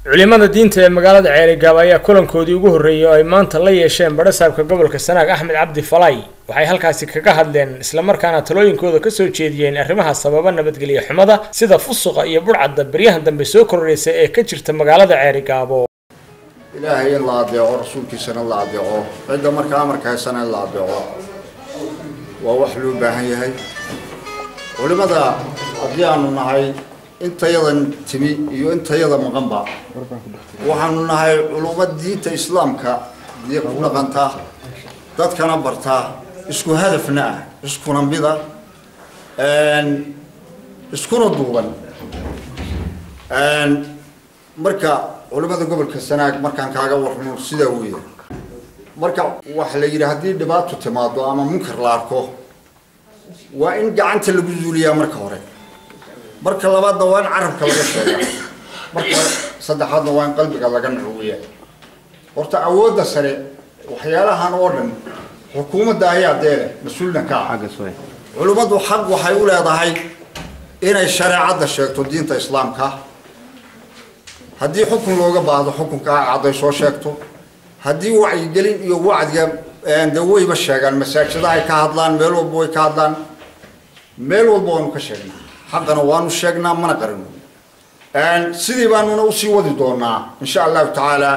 culimada diinta ee magaalada ceerigaab ayaa kulankoodii ugu horreeyay oo ay maanta la yeesheen badhasaabka gobolka sanaag axmed cabdi falay waxay halkaasi kaga hadleen islamarkaana talooyinkooda kasoo jeediyeen arrimaha sababa nabadgelyo xumada sida fusuqa iyo budhcadda beryahan dambe soo kordhaysa ee ka jirta magaalada ceerigaabo ilaahay in la adeeco rasuulkiisana la adeeco cidda marka amarka haysana in la adeeco waa wax loo baahan yahay culimada haddii aanu nahay intayadan timi iyo intayada maqanba waxaanu nahay culummo diinta islaamka dee ku dhaqanta dadkana barta isku hadafna ah iskuna mida iskuna duuban marka culimada gobolka sanaag markaan kaaga warramo sidaa weya marka waxa la yidhi haddii dhibaato timaado ama munkar la arko waa in gacanta lagu zuuliyaa marka hore marka labaadna waa in carabka laga sheega marka saddexaadna waa in qalbiga laga nacuwiya horta awoodda sare waxyaalahan oo dhan xukuumadda ayaa deele mas-uulna ka ah culimmadu xaq waxay u leedahay inay shareecadda sheegto diinta islaamka haddii xukun looga baahdo xukunka cadday soo sheegto haddii wacyigelin iyo wacdiga de wayba sheegaan masaajida ay ka hadlaan meel walba way ka hadlaan meel walba waanu ka sheegnaa xaqana waanu sheegnaa mana qarino sidii baanuna usii wadi doonaa insha allahu tacaala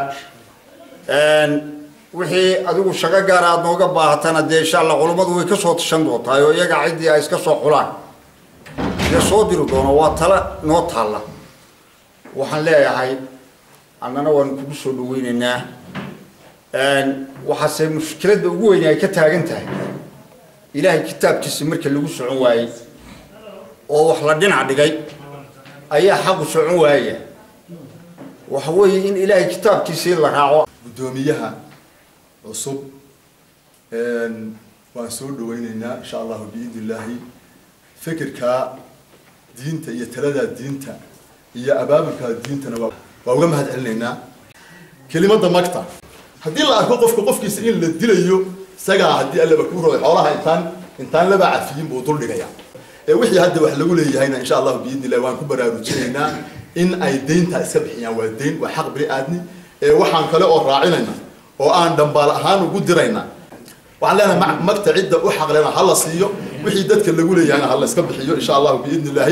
wixii adigu shaqo gaara aada nooga baahatana dee insha allah culummadu way kasoo tashan doontaa oo iyaga ciddii ay iska soo xulaan dee soo diri doono waa tala noo taalla waxaan leeyahay annana waanu kugu soo dhaweyneynaa waxaase mushkiladda ugu weyne ay ka taagan tahay ilaahay kitaabkiisi marka lagu socon waayey oo wax la dhinac dhigay ayaa xaqu socon waaya waxa weeye in ilaahay kitaabkiisii la raaco guddoomiyaha cusub waan soo dhaweyneynaa insha allahu biidni illaahi fikirkaa diinta iyo taladaa diinta iyo abaabulkaa diintana waa waa uga mahad celinaynaa kelimada magta haddii la arko qofka qofkiisa in la dilayo isagaa haddii allaba ku roy xoolaha intaan intaan laba cafiyin buu dul dhigaya ee wixii hadda wax lagu leeyahayna insha allahu biidni illahi waan ku baraarujinaynaa in ay deynta iska bixiyaan waa deyn waa xaq bini aadmi ee waxaan kale oo raacinayna oo aan dhambaal ahaan ugu dirayna waxaan leenahay magta cidda u xaqlena ha la siiyo wixii dadka lagu leeyahayna ha la iska bixiyo insha allahu biidni illaahi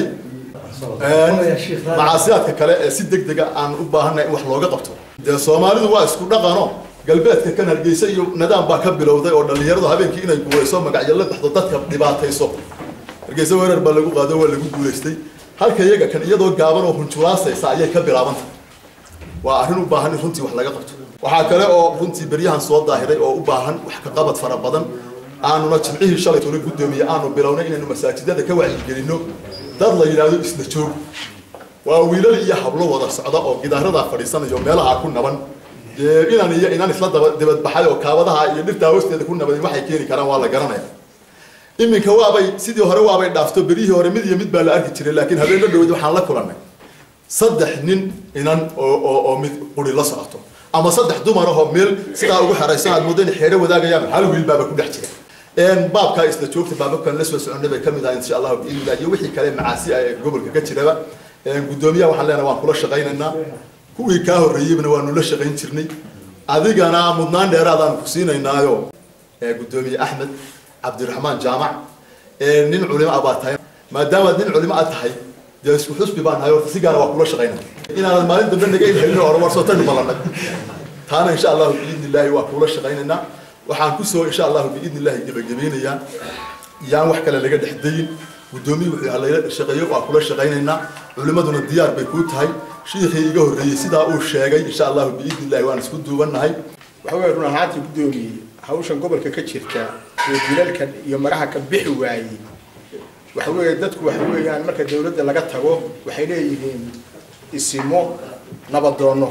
macaasiyaadka kale ee si deg dega aan u baahanay in wax looga qabto dee soomaalidu waa isku dhaqano galbeedka kan hargeysa iyo nidaam baa ka bilowday oo dhallinyaradu habeenkii inay guurayso magacyo la baxdo dadka dhibaatayso hargeysa weerar baa lagu qaado waa lagu guulaystay halka iyaga kan iyadoo gaaban oo hunjulaasaysa ayay ka bilaabantay waa arrin u baahan in runtii wax laga qabto waxaa kale oo runtii beryahan soo daahiray oo u baahan wax ka qabad fara badan aanuna jimcihii shalay tuna guddoomiye aanu bilownay inaynu masaajidada ka wacyigelinno dad la yidhaahdo isla joog waa wiilal iyo hablo wada socda oo gidaaradaa fadhiisanayo meelaha ku naban dee inan iyo inan isla daba dibadbaxay oo kaabadaha iyo dhirtaa hoosteeda ku nabadin waxay keeni karaan waa la garanaya iminka waabay sidii hore waabay dhaafto berihii hore mid iyo mid baa la arki jiray laakiin habeenno dhaweyd waxaan la kulannay saddex nin inan oo oo oo mid quri la socoto ama saddex dumar ahoo meel sidaa ugu xeraysan aad moodo inay xeero wadaagayaan hal wiil baaba ku dhex jira baabkaa isla joogta baababkan la soo soconnay bay ka mid ahay insha allahu biidnillah iyo wixii kale macaasi ah ee gobolka ka jiraba guddoomiyaha waxaan leenahay waan kula shaqaynaynaa kuwii kaa horreeyeybna waanu la shaqayn jirnay adigana mudnaan dheeraadaan ku siinaynaayo guddoomiye axmed cabdiraxmaan jaamac nin culimo ah baa tahay maadaamaad nin culimo ah tahay dee isku xusbi baan nahay horta si gaara waa kula shaqaynaya inaanan maalin dambe naga ilhelin oo war soo tagi balanay taana insha allahu biidnillaahi waa kula shaqaynaynaa waxaan kusoo insha allahu biidni illahi gebagabeynayaa yaan wax kale laga dhex dayin guddoomiyi wuxuu halayla shaqeeyo waa kula shaqaynaynaa culimaduna diyaar bay kuu tahay shiikhii iga horreeyey sidaa uu sheegay insha allahu biidni illahi waan isku duubannahay waxa weeye run ahaantii guddoomiyey hawshan gobolka ka jirta iyo dilalkan iyo maraha ka bixi waayey waxa weeye dadku waxa weeyaan marka dawladda laga tago waxay leeyihiin isimo nabadoonno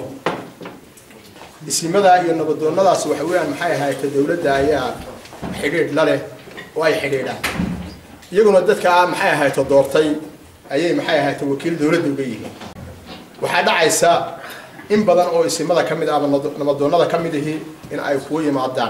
isimadaa iyo nabadoonnadaas waxa weeyaan maxay ahaayta dawladda ayaa xidhiidh la leh oo ay xidhiidhaan iyaguna dadkaa maxay ahayto doortay ayay maxay ahayta wakiil dawladda uga yihiin waxaa dhacaysa in badan oo isimada ka mid ahba nabadoonnada ka mid ihi in ay kugu yimaadaan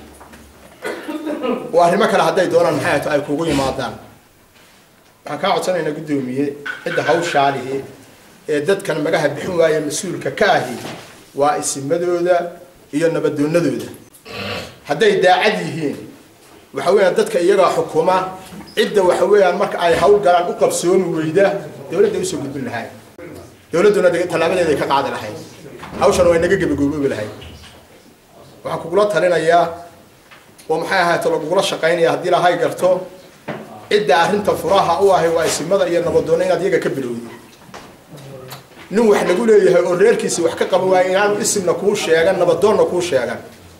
oo arrimo kale hadday doonaan maxay ahayto ay kugu yimaadaan waxaan kaa codsanaynaa guddoomiye cidda hawshaalihi ee dadkan magaha bixin waaya mas-uulka ka ahi waa isimadooda iyo nabadoonadooda hadday daacad yihiin waxa weeyaan dadka iyagaa xukuma cidda waxa weeyaan marka ay hawl galaan u qabsoomi weyda dowladda usoo gudbin lahayd dowladduna tallaabadeeda ay ka qaadi lahayd hawshan way naga gebagoboobi lahayd waxaan kugula talinayaa oo maxay ahaato lagugula shaqaynaya haddii lahay garto cidda arrinta furaha u ahay waa isimada iyo nabadoonna inaad iyaga ka bilowdo nin wax lagu leeyahay oo reerkiisa wax ka qaban waaya inaanu isimna kuu sheegan nabadoonna kuu sheegan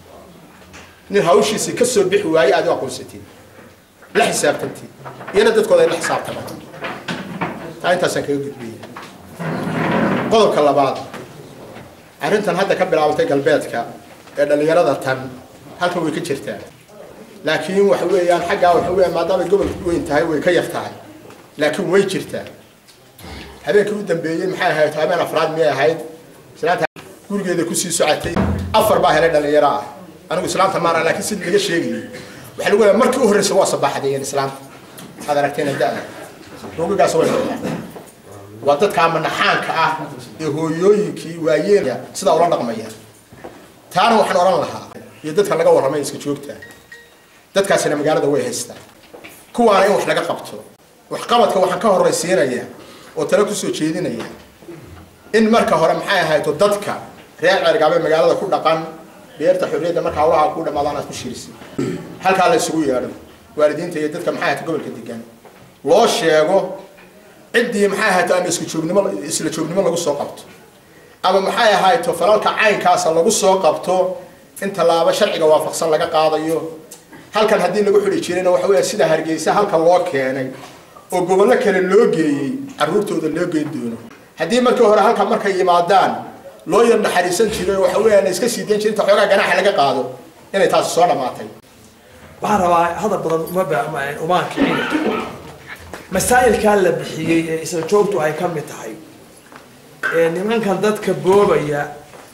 nin hawshiisii ka soo bixi waaye aad u aqoonsatid la xisaabtantid iyana dadkooda ay la xisaabtamaan taa intaasaan kaga gudbiyey qodobka labaad arrintan hadda ka bilaabatay galbeedka ee dhallinyarada tan halkan way ka jirtaa laakiin waxa weeyaan xaggaa waxa weeyaan maadaamay gobolka weyn tahay way ka yar tahay laakiin way jirtaa habeenkii u dambeeyey maxay ahayd habeen afraad miyay ahayd islaanta gurigeeda kusii socotay afar baa helay dhallinyaro ah anigu islaanta maara laakiin sida laga sheegayay waxaa lagu leeyahay markii u horreysa waa sabaxadeen islaanta aad aragteen da-da rugigaas way dhacdaa waa dadka manaxaanka ah ee hooyooyinkii waayeen sidaa ula dhaqmaya taana waxaan odhan lahaa iyo dadka laga warramay iska joogta dadkaasina magaalada way haystaan kuwaana in wax laga qabto waxqabadka waxaan ka horraysiinaya oo tale kusoo jeedinaya in marka hore maxay ahayto dadka reer ceergaabe magaalada ku dhaqan beerta xorriyadda marka hawlaha ku dhamaadaan aad ku shirisi halkaa la isugu yeedho waalidiinta iyo dadka maxay ahayto gobolka degan loo sheego ciddii maxay ahayto ama isku joognimo isla joognimo lagu soo qabto ama maxay ahayto falalka caynkaasa lagu soo qabto in tallaabo sharciga waafaqsan laga qaadayo halkan haddii lagu xidhi jirayna waxa weya sida hargeysa halkan loo keenay oo gobollo kale loo geeyey carruurtooda loo geyn doono haddii markii hore halkan markay yimaadaan loo yar naxariisan jiray oo waxa weeyaan iska sii dayn jiray inta xoogaa ganaaxa laga qaado inay taasi soo dhammaatay waxaan rabaa hadal badan uma ba- umaan kicin masaa'ilkaa la bixiyey ee isla joogtu ay ka mid tahay ee nimankan dadka boobaya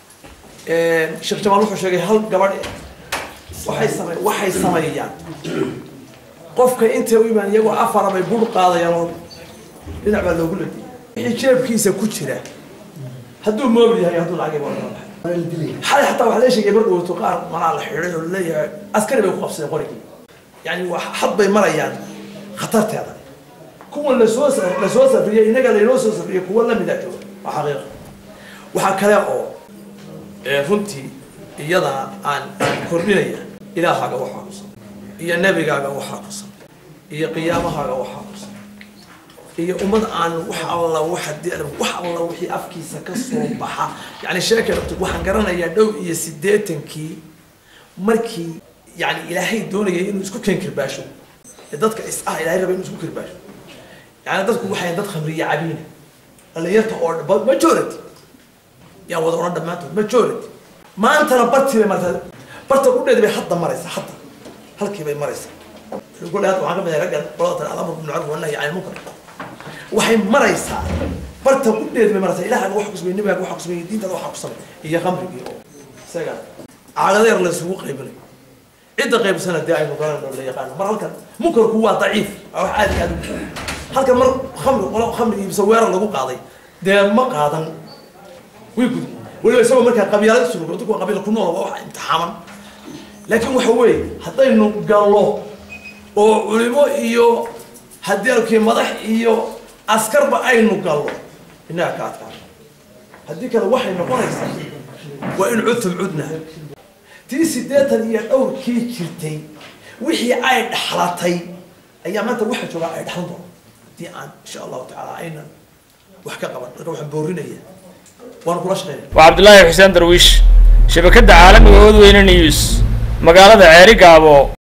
sheekh jamaal wuxuu sheegay hal gabadh waxay same waxay sameeyaan qofka intay u imaan iyagoo afara bay bur qaadayaan oo dhinac baa loogu ladiyay wixii jeebkiisa ku jira hadduu moobil yahay hadduu lacag ibo xalay xataa waxaa lee sheegay mar dhowto qaar manaa la xidhay oo laleeyahay askari bay ku qabsadeen qorigii yani wax had bay marayaan khatarteeda kuwan lasoo lasoo safriyey inaga laynoo soo safriyey kuwa lamida jooga waa xaqiiqa waxaa kale oo runtii iyadana aan aan kordhinaya ilaahaaga waxaa ku san iyo nebigaaga waxaa ku san iyo qiyaamahaaga waxaa ku san iyo ummad aan wax alla waxa wax alla wixii afkiisa ka soo baxa yani sheeka waxaan garanayaa dhow iyo siddeetankii markii yani ilaahay doonayay inuu isku keen kirbaasho ee dadka is ah ilaahay raba inuu isku kirbaasho yani dadku waxay dad khamriya cabiina dhalinyarta oo majority yaan wada odhan dhammaantood majority maantana bartii bay martaa barta qudheeda bay hadda maraysaa hadda halkii bay maraysaa kule hadda waxaan ka mid ahay raggan qolada tale alamr bilmacruf wannahy cani munkar waxay maraysaa barta qudheeda bay maraysaa ilaahaga waxa kusmay nabigaaga waxa kusmay diintaada waxa kusamay iyo khamrigii oo isaga caagadeer la isugu qaybinayo cidda qaybsana dee aynu garan la yaqaano mar halkan munkarku waa daciif waa wax aad iyo aad u halkan mar khamri qolo khamri iibsa weerar lagu qaaday dee ma qaadan way gudi weliba isagoo markaa qabyaalad surugo dadku waa qabiila ku nool waa wax imtixaaman laakiin waxa weeye haddaynu gallo oo culimo iyo haddii alkii madax iyo askarba aynu gallo innaga ka adkaano haddii kale waxay noqonaysaa waa in cudtum cudna tii siddeetan iyo dhowrkii jirtay wixii ay dhaxlatay ayaa maanta waxa joogaa ay dhaxlan doona haddii aan insha allahu tacaala aynan wax ka qaban marka waxaan boorinaya waan kula shaqeynaya waa cabdulaahi xuseen darwiish shabakadda caalamiga ood weyne news magaalada ceeri gaabo